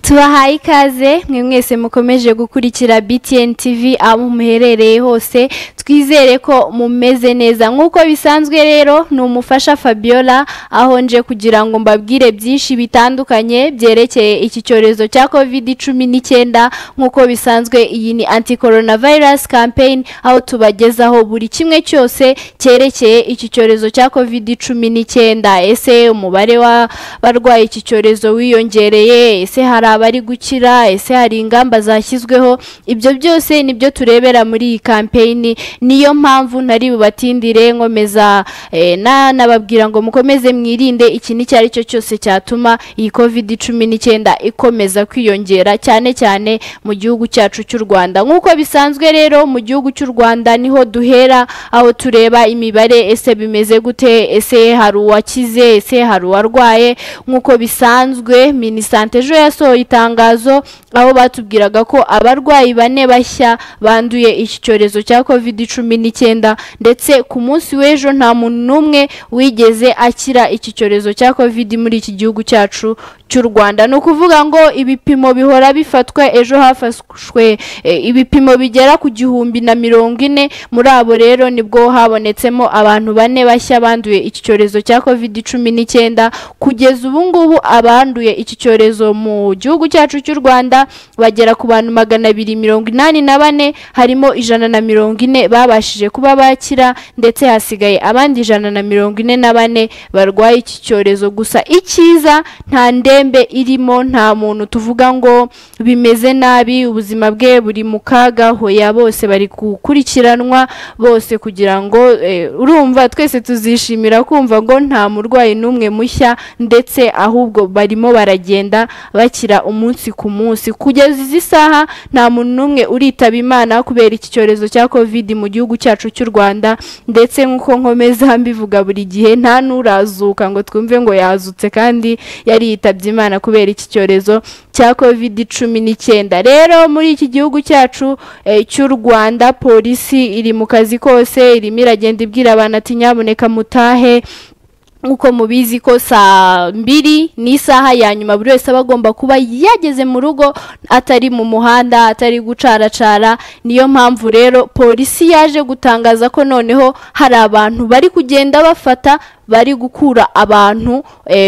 tubahaye ikaze mwe mwese mukomeje gukurikira BTN TV aho muherereye hose twizere ko mumeze neza nk'uko bisanzwe rero ni umufasha Fabiola aho nje kugira ngo mbabwire byinshi bitandukanye byerekeye iki cyorezo cya covid cumi n'icyenda nk'uko bisanzwe iyi ni anti coronavirus campaign aho tubagezaho buri kimwe cyose cyerekeye iki cyorezo cya covid cumi n'icyenda ese umubare w'abarwaye iki cyorezo wiyongereye ese hari abari gukira ese hari ingamba zashyizweho ibyo byose nibyo turebera muri iyi kampeyini niyo mpamvu ntari bubatindire nkomeza nanababwira ngo mukomeze mwirinde iki icyo ari cyo cyose cyatuma iyi kovidi cumi n'icyenda ikomeza kwiyongera cyane cyane mu gihugu cyacu cy'u rwanda nk'uko bisanzwe rero mu gihugu cy'u rwanda niho duhera aho tureba imibare ese bimeze gute ese hari uwakize ese hari uwarwaye nk'uko bisanzwe minisante ejo yasohoye itangazo aho batubwiraga ko abarwayi bane bashya banduye iki cyorezo cya covid cumi n'icyenda ndetse ku munsi w'ejo nta muntu n'umwe wigeze akira iki cyorezo cya covid muri iki gihugu cyacu cy'u rwanda ni ukuvuga ngo ibipimo bihora bifatwa ejo hafashwe ibipimo bigera ku gihumbi na mirongo ine muri abo rero nibwo habonetsemo abantu bane bashya banduye iki cyorezo cya covid cumi n'icyenda kugeza ubu ngubu abanduye iki cyorezo mu gihugu cyacu cy'u rwanda bagera ku bantu magana abiri mirongo inani na bane harimo ijana na mirongo ine babashije kuba bakira ndetse hasigaye abandi ijana na mirongo ine na bane barwaye iki cyorezo gusa icyiza nta ndembe irimo nta muntu tuvuga ngo bimeze nabi ubuzima bwe buri mu kaga hoya bose bari gukurikiranwa bose kugira ngo urumva twese tuzishimira kumva ngo nta murwayi n'umwe mushya ndetse ahubwo barimo baragenda bakira umunsi ku munsi kugeza izi saha nta muntu n'umwe uritaba imana kubera iki cyorezo cya covid mu gihugu cyacu cy'u rwanda ndetse nk'uko nkomeza mbivuga buri gihe nta n'urazuka ngo twumve ngo yazutse kandi yari yitabye imana kubera iki cyorezo cya covid cumi n'icyenda rero muri iki gihugu cyacu cy'u rwanda polisi iri mu kazi kose irimo iragenda ibwira abantu ati nyaboneka mutahe nk'uko mubizi ko saa mbiri ni isaha ya nyuma buri wese aba agomba kuba yageze mu rugo atari mu muhanda atari gucaracara niyo mpamvu rero polisi yaje gutangaza ko noneho hari abantu bari kugenda bafata bari gukura abantu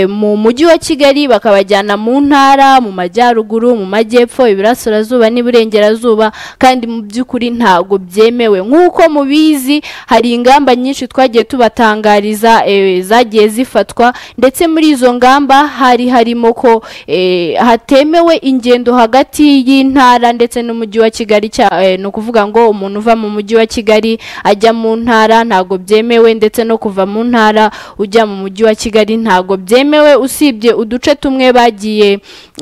mu mujyi wa kigali bakabajyana mu ntara mu majyaruguru mu majyepfo iburasirazuba n'iburengerazuba kandi mu by'ukuri ntabwo byemewe nk'uko mubizi hari ingamba nyinshi twagiye tubatangariza zagiye zifatwa ndetse muri izo ngamba hari harimo ko hatemewe ingendo hagati y'intara ndetse n'umujyi wa kigali ni ukuvuga ngo umuntu uva mu mujyi wa kigali ajya mu ntara ntabwo byemewe ndetse no kuva mu ntara ujya mu mujyi wa kigali ntabwo byemewe usibye uduce tumwe bagiye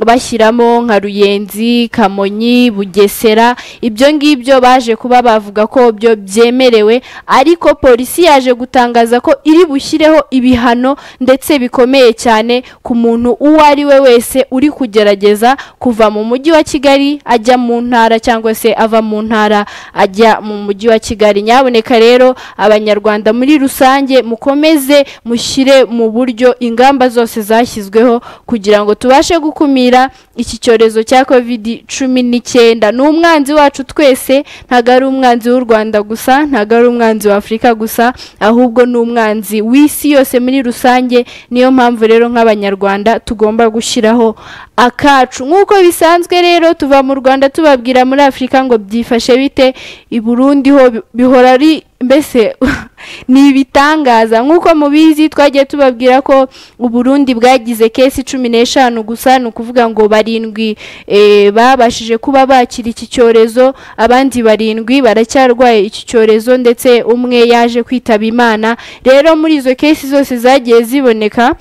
bashyiramo nka ruyenzi kamonyi bugesera ibyo ngibyo baje kuba bavuga ko byo byemerewe ariko polisi yaje gutangaza ko iri bushyireho ibihano ndetse bikomeye cyane ku muntu uwo ari we wese uri kugerageza kuva mu mujyi wa kigali ajya mu ntara cyangwa se ava mu ntara ajya mu mujyi wa kigali nyaboneka rero abanyarwanda muri rusange mukomeze mushyire mu buryo ingamba zose zashyizweho kugira ngo tubashe gukumira iki cyorezo cya covid cumi n'icyenda ni umwanzi wacu twese ntabwo ari umwanzi w'u rwanda gusa ntabwo ari umwanzi wa afurika gusa ahubwo ni umwanzi w'isi yose muri rusange niyo mpamvu rero nk'abanyarwanda tugomba gushyiraho akacu nk'uko bisanzwe rero tuva mu rwanda tubabwira muri afurika ngo byifashe bite i burundi ho bihora ari mbese ni ibitangaza nk'uko mubizi twagiye tubabwira ko uburundi bwagize kesi cumi n'eshanu gusa ni ukuvuga ngo barindwi babashije kuba bakira iki cyorezo abandi barindwi baracyarwaye iki cyorezo ndetse umwe yaje kwitaba imana rero muri izo kesi zose zagiye ziboneka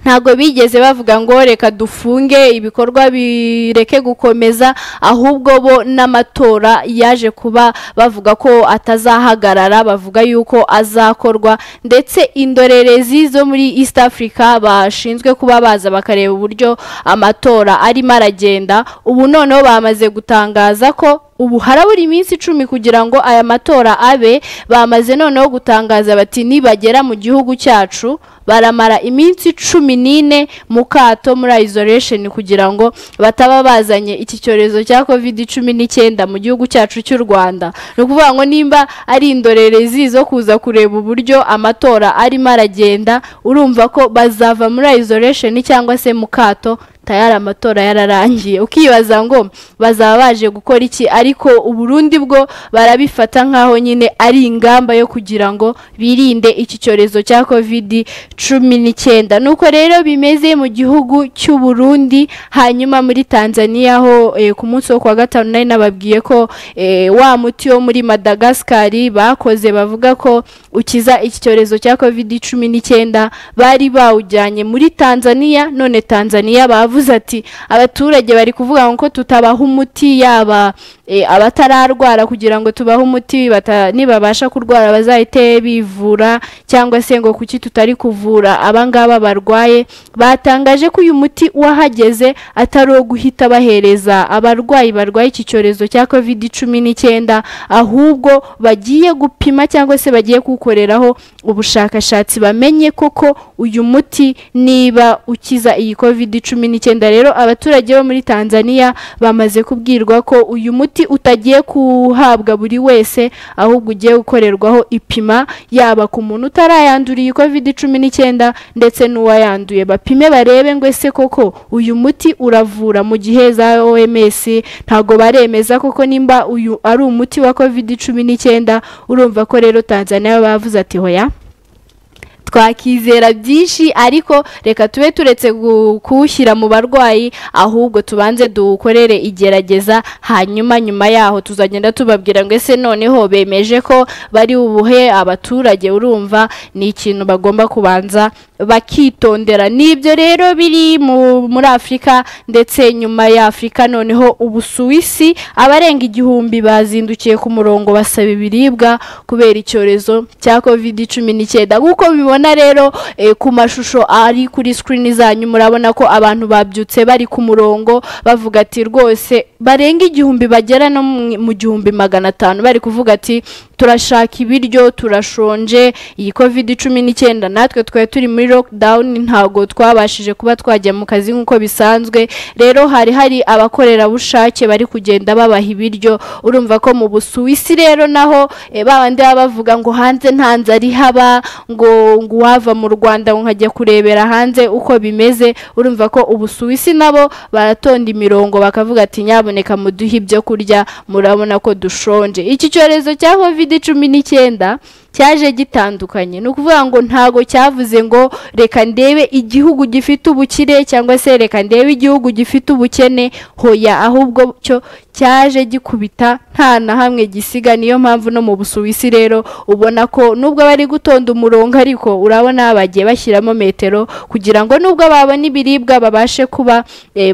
ntabwo bigeze bavuga ngo reka dufunge ibikorwa bireke gukomeza ahubwo bo n'amatora yaje kuba bavuga ko atazahagarara bavuga yuko azakorwa ndetse indorerezi zo muri East Africa bashinzwe kuba baza bakareba uburyo amatora arimo aragenda ubu noneho bamaze gutangaza ko ubu harabura iminsi icumi kugira ngo aya matora abe bamaze noneho gutangaza bati nibagera mu gihugu cyacu baramara iminsi cumi n'ine mu kato muri isolation kugira ngo bataba bazanye iki cyorezo cya covid cumi n'icyenda mu gihugu cyacu cy'u rwanda ni ukuvuga ngo nimba ari indorerezi zo kuza kureba uburyo amatora arimo aragenda urumva ko bazava muri isolation cyangwa se mu kato tayari amatora yararangiye ukibaza ngo bazaba baje gukora iki ariko uburundi bwo barabifata nk'aho nyine ari ingamba yo kugira ngo birinde iki cyorezo cya kovidi cumi n'icyenda nuko rero bimeze mu gihugu cy'u Burundi hanyuma muri tanzania ho ku munsi wo kuwa gatanu nari nababwiye ko wa muti wo muri madagascari bakoze bavuga ko ukiza iki cyorezo cya kovidi cumi n'icyenda bari bawujyanye muri tanzania none tanzania bavuze ati abaturage bari kuvuga ngo tutabaha umuti yaba abatararwara kugira ngo tubahe umuti nibabasha kurwara bazahite bivura cyangwa se ngo kuki tutari kuvura abangaba barwaye batangaje ko uyu muti wahageze atari uwo guhita bahereza abarwayi barwaye iki cyorezo cya covid cumi n'icyenda ahubwo bagiye gupima cyangwa se bagiye kuwukoreraho ubushakashatsi bamenye koko uyu muti niba ukiza iyi covid cumi n'icyenda icyenda rero abaturage bo muri tanzania bamaze kubwirwa ko uyu muti utagiye kuhabwa buri wese ahubwo ugiye gukorerwaho ipima yaba ku muntu utarayanduriye covid cumi n'icyenda ndetse n'uwayanduye bapime barebe ngo ese koko uyu muti uravura mu gihe za oms ntabwo baremeza koko nimba uyu ari umuti wa covid cumi n'icyenda urumva ko rero tanzania bavuze ati hoya twakizera byinshi ariko reka tube turetse kuwushyira mu barwayi ahubwo tubanze dukorere igerageza hanyuma nyuma yaho tuzagenda tubabwira ngo ese noneho bemeje ko bari ubuhe abaturage urumva ni ikintu bagomba kubanza bakitondera nibyo rero biri muri afurika ndetse nyuma ya afurika noneho ubusuwisi abarenga igihumbi bazindukiye ku murongo basaba ibiribwa kubera icyorezo cya covid cumi n'icyenda nk'uko bibona rero ku mashusho ari kuri sikirini zanyu murabona ko abantu babyutse bari ku murongo bavuga ati rwose barenga igihumbi bagera no mu gihumbi magana atanu bari kuvuga ati turashaka ibiryo turashonje iyi covid cumi n'icyenda natwe twari turi muri lockdown ntabwo twabashije kuba twajya mu kazi nk'uko bisanzwe rero hari hari abakorerabushake bari kugenda babaha ibiryo urumva ko mu busuwisi rero naho babandi baba bavuga ngo hanze nta nzara ihaba ngo ngo wava mu rwanda nkajya kurebera hanze uko bimeze urumva ko ubusuwisi nabo baratonda imirongo bakavuga ati nyaboneka muduhe ibyo kurya murabona ko dushonje iki cyorezo cya covid cumi n'icyenda cyaje gitandukanye ni ukuvuga ngo ntago cyavuze ngo reka ndebe igihugu gifite ubukire cyangwa se reka ndebe igihugu gifite ubukene hoya ahubwo cyo cyaje gikubita nta na hamwe gisiga niyo mpamvu no mu busuwisi rero ubona ko nubwo bari gutonda umurongo ariko urabona bagiye bashyiramo metero kugira ngo nubwo babona ibiribwa babashe kuba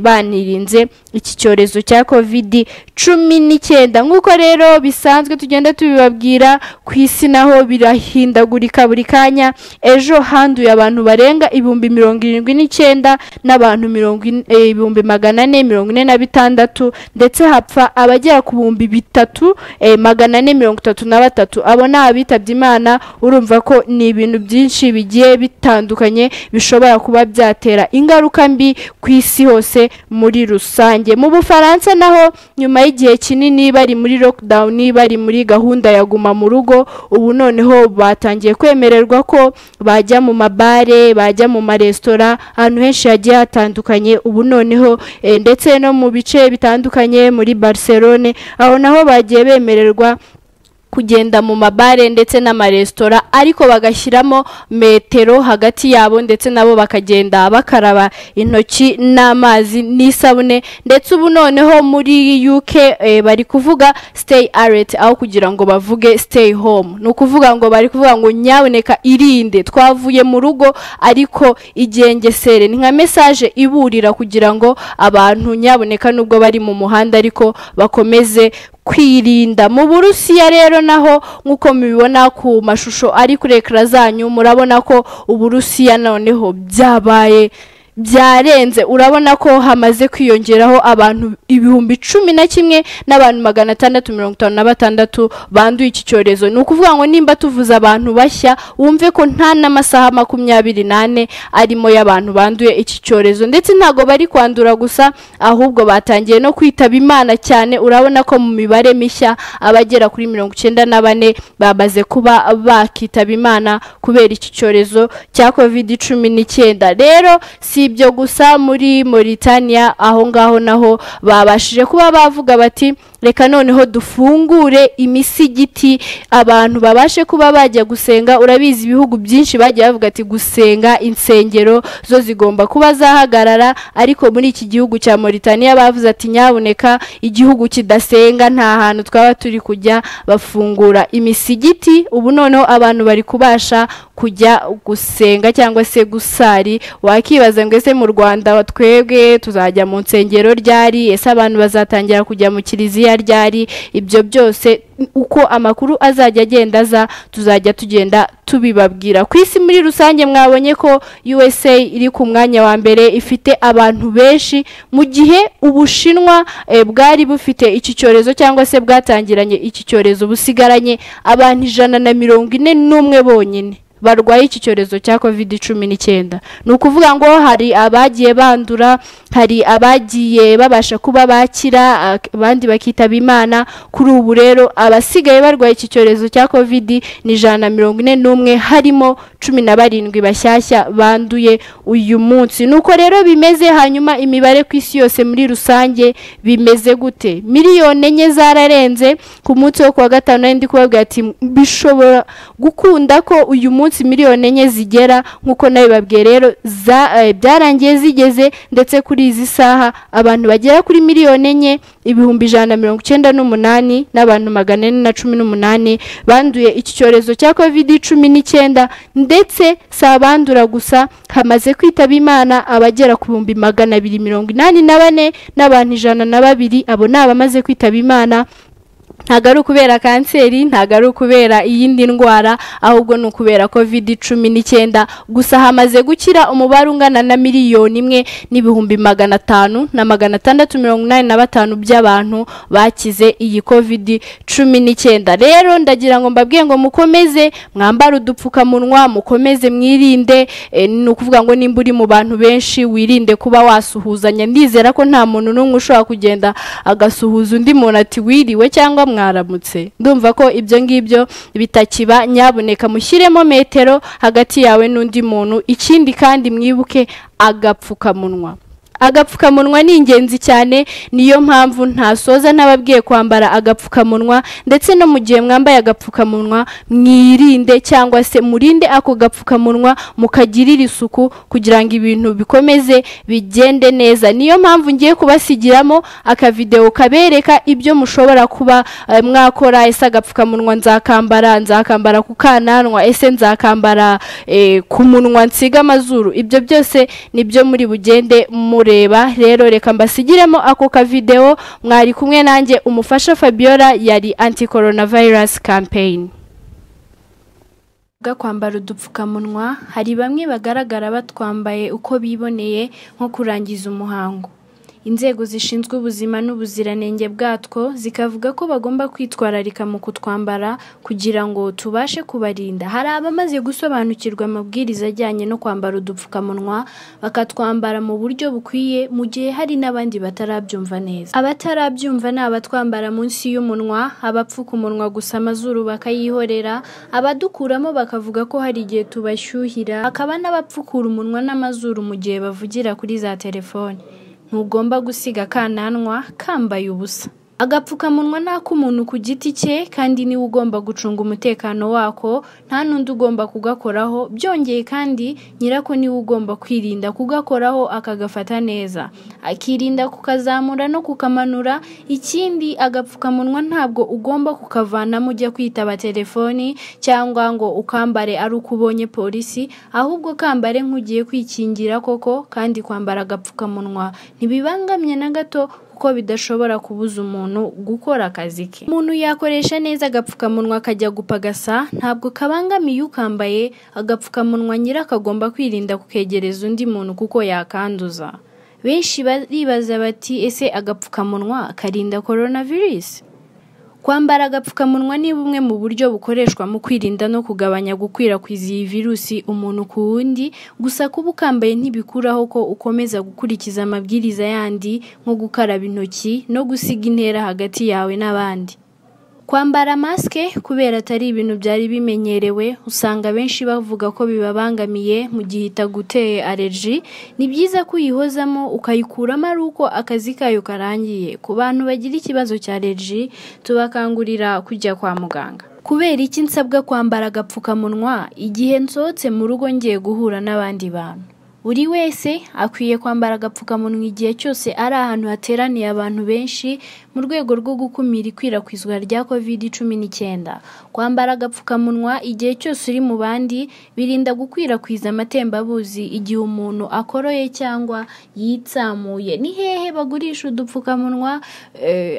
banirinze iki cyorezo cya covid cumi n'icyenda nk'uko rero bisanzwe tugenda tubibabwira ku isi naho birahindagurika buri kanya ejo handuye abantu barenga ibihumbi mirongo irindwi n'icyenda n'abantu ibihumbi magana ane mirongo ine na bitandatu ndetse hapfa abagera ku bihumbi bitatu magana ane mirongo itatu na batatu abo ni abitabye imana urumva ko ni ibintu byinshi bigiye bitandukanye bishobora kuba byatera ingaruka mbi ku isi hose muri rusange mu bufaransa naho nyuma y'igihe kinini bari muri lockdown bari muri gahunda ya guma mu rugo ubu noneho batangiye kwemererwa ko bajya mu mabare bajya mu maresitora ahantu henshi hagiye hatandukanye ubu noneho ndetse no mu bice bitandukanye muri barcelone aho naho bagiye bemererwa kugenda mu mabare ndetse n'amaresitora ariko bagashyiramo metero hagati yabo ndetse nabo bakagenda bakaraba intoki n'amazi n'isabune ndetse ubu noneho muri UK bari kuvuga stay alert aho kugira ngo bavuge stay home ni ukuvuga ngo bari kuvuga ngo nyaboneka irinde twavuye mu rugo ariko igengesere ni nka mesaje iburira kugira ngo abantu nyaboneka nubwo bari mu muhanda ariko bakomeze kwirinda mu burusiya rero naho nk'uko mubibona ku mashusho ari kuri ekara zanyu murabona ko uburusiya noneho byabaye byarenze urabona ko hamaze kwiyongeraho abantu ibihumbi cumi na kimwe n'abantu magana atandatu mirongo itanu na batandatu banduye iki cyorezo ni ukuvuga ngo nimba tuvuze abantu bashya wumve ko nta n'amasaha makumyabiri n'ane arimo y'abantu banduye iki cyorezo ndetse ntabwo bari kwandura gusa ahubwo batangiye no kwitaba imana cyane urabona ko mu mibare mishya abagera kuri mirongo icyenda na bane bamaze kuba bakitaba imana kubera iki cyorezo cya kovide cumi n'icyenda rero si ibyo gusa muri Mauritania aho ngaho naho babashije kuba bavuga bati reka noneho dufungure imisigiti abantu babashe kuba bajya gusenga urabizi ibihugu byinshi bagiye bavuga ati gusenga insengero zo zigomba kuba zahagarara ariko muri iki gihugu cya Mauritania bavuze ati nyabuneka igihugu kidasenga nta hantu twaba turi kujya bafungura imisigiti ubu noneho abantu bari kubasha kujya gusenga cyangwa se gusari wakibaza ngo ese mu Rwanda twebwe tuzajya mu nsengero ryari ese abantu bazatangira kujya mu kiliziya ryari ibyo byose uko amakuru azajya agenda aza tuzajya tugenda tubibabwira ku isi muri rusange mwabonye ko USA iri ku mwanya wa mbere ifite abantu benshi mu gihe ubushinwa bwari bufite iki cyorezo cyangwa se bwatangiranye iki cyorezo busigaranye abantu ijana na mirongo ine n'umwe bonyine barwaye iki cyorezo cya kovide cumi n'icyenda ni ukuvuga ngo hari abagiye bandura hari abagiye babasha kuba bakira abandi bakitaba imana kuri ubu rero abasigaye barwaye iki cyorezo cya kovide ni ijana na mirongo ine n'umwe harimo cumi na barindwi bashyashya banduye uyu munsi nuko rero bimeze hanyuma imibare ku isi yose muri rusange bimeze gute miliyoni enye zararenze ku munsi wo kuwa gatanu nari ndi kubabwira ati bishobora gukunda ko uyu munsi miliyoni enye zigera nk'uko nabibabwiye rero byarangiye zigeze ndetse kuri izi saha abantu bagera kuri miliyoni enye ibihumbi ijana na mirongo icyenda n'umunani n'abantu magana ane na cumi n'umunani banduye iki cyorezo cya kovide cumi n'icyenda ndetse si abandura gusa hamaze kwitaba imana abagera ku bihumbi magana abiri mirongo inani na bane n'abantu ijana na babiri abo ni abamaze kwitaba imana ntabwo ari ukubera kanseri ntabwo ari ukubera iyindi ndwara ahubwo ni ukubera covid cumi n'icyenda gusa hamaze gukira umubare ungana na miliyoni imwe n'ibihumbi magana atanu na magana atandatu mirongo inani na batanu by'abantu bakize iyi covid cumi n'icyenda rero ndagira ngo mbabwiye ngo mukomeze mwambare udupfukamunwa mukomeze mwirinde ni ukuvuga ngo nimba uri mu bantu benshi wirinde kuba wasuhuzanya ndizera ko nta muntu n'umwe ushobora kugenda agasuhuza undi muntu ati wiriwe cyangwa mwaramutse ndumva ko ibyo ngibyo bitakiba nyabuneka mushyiremo metero hagati yawe n'undi muntu ikindi kandi mwibuke agapfukamunwa agapfukamunwa ni ingenzi cyane niyo mpamvu ntasoza n'ababwiye kwambara agapfukamunwa ndetse no mu gihe mwambaye agapfukamunwa mwirinde cyangwa se murinde ako gapfukamunwa mukagirire isuku kugira ngo ibintu bikomeze bigende neza niyo mpamvu ngiye kubasigiramo akavidewo kabereka ibyo mushobora kuba mwakora ese agapfukamunwa nzakambara nzakambara ku kananwa ese nzakambara ku munwa nsiga amazuru ibyo byose nibyo muri bugende mure rero reka mbasigiremo ako kavidewo mwari kumwe nanjye umufasha fabiola yari anti coronavirus campaign kwambara udupfukamunwa hari bamwe bagaragara batwambaye uko biboneye nko kurangiza umuhango inzego zishinzwe ubuzima n'ubuziranenge bwatwo zikavuga ko bagomba kwitwararika mu kutwambara kugira ngo tubashe kubarinda hari abamaze gusobanukirwa amabwiriza ajyanye no kwambara udupfukamunwa bakatwambara mu buryo bukwiye mu gihe hari n'abandi batarabyumva neza abatarabyumva ni abatwambara munsi y'umunwa abapfuka umunwa gusa amazuru bakayihorera abadukuramo bakavuga ko hari igihe tubashyuhira hakaba n'abapfukura umunwa n'amazuru mu gihe bavugira kuri za telefoni ntugomba gusiga akananwa kambaye ubusa agapfukamunwa ni ak'umuntu ku giti cye kandi niwe ugomba gucunga umutekano wako nta n'undi ugomba kugakoraho byongeye kandi nyirako niwe ugomba kwirinda kugakoraho akagafata neza akirinda kukazamura no kukamanura ikindi agapfukamunwa ntabwo ugomba kukavanamo ujya kwitaba telefoni cyangwa ngo ukambare ari uko ubonye polisi ahubwo kambare nk'ugiye kwikingira koko kandi kwambara agapfukamunwa ntibibangamye na gato kuko bidashobora kubuza umuntu gukora akazi ke umuntu yakoresha neza agapfukamunwa akajya gupagasa ntabwo kabangamiye ukambaye agapfukamunwa nyira akagomba kwirinda kukegereza undi muntu kuko yakanduza benshi baribaza bati ese agapfukamunwa karinda korona virusi kwambara agapfukamunwa ni bumwe mu buryo bukoreshwa mu kwirinda no kugabanya gukwirakwiza iyi virusi umuntu ku wundi gusa kuba ukambaye ntibikuraho ko ukomeza gukurikiza amabwiriza yandi nko gukaraba intoki no gusiga intera hagati yawe n'abandi kwambara masike kubera atari ibintu byari bimenyerewe usanga benshi bavuga ko bibabangamiye mu gihe itaguteye alerji ni byiza ko uyihozamo ukayikuramo ari uko akazi kayo karangiye ku bantu bagira ikibazo cya alerji tubakangurira kujya kwa muganga kubera iki nsabwa kwambara agapfukamunwa igihe nsohotse mu rugo ngiye guhura n'abandi bantu buri wese akwiye kwambara agapfukamunwa igihe cyose ari ahantu hateraniye abantu benshi mu rwego rwo gukumira ikwirakwizwa rya kovide cumi n'icyenda kwambara agapfukamunwa igihe cyose uri mu bandi birinda gukwirakwiza amatembabuzi igihe umuntu akoroye cyangwa yitsamuye ni hehe bagurisha udupfukamunwa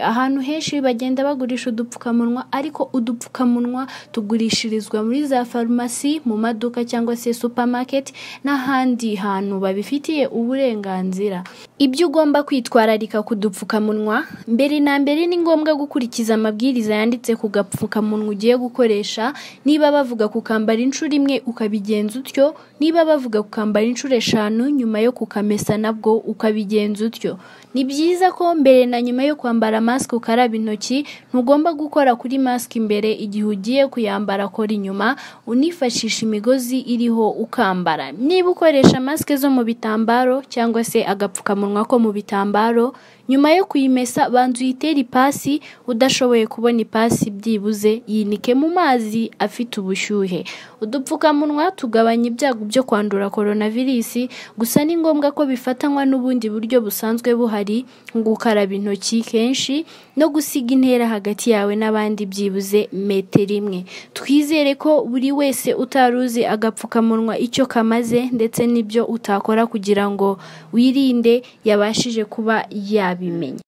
ahantu henshi bagenda bagurisha udupfukamunwa ariko udupfukamunwa tugurishirizwa muri za farumasi mu maduka cyangwa se supamaketi n'ahandi hantu abantu babifitiye uburenganzira ibyo ugomba kwitwararika ku dupfukamunwa mbere na mbere ni ngombwa gukurikiza amabwiriza yanditse ku gapfukamunwa ugiye gukoresha niba bavuga kukambara inshuro imwe ukabigenza utyo niba bavuga kukambara inshuro eshanu nyuma yo kukamesa nabwo ukabigenza utyo ni byiza ko mbere na nyuma yo kwambara masike ukaraba intoki ntugomba gukora kuri masike imbere igihe ugiye kuyambara kora inyuma unifashisha imigozi iriho ukambara niba ukoresha masike masike zo mu bitambaro cyangwa se agapfukamunwa ko mu bitambaro nyuma yo kuyimesa banza uyitere ipasi udashoboye kubona ipasi byibuze yinike mu mazi afite ubushyuhe udupfukamunwa tugabanya ibyago byo kwandura coronavirus gusa ni ngombwa ko bifatanywa n'ubundi buryo busanzwe buhari nko gukaraba intoki kenshi no gusiga intera hagati yawe n'abandi byibuze metero imwe twizere ko buri wese utaruzi agapfukamunwa icyo kamaze ndetse n'ibyo utakora kugira ngo wirinde yabashije kuba yabimenya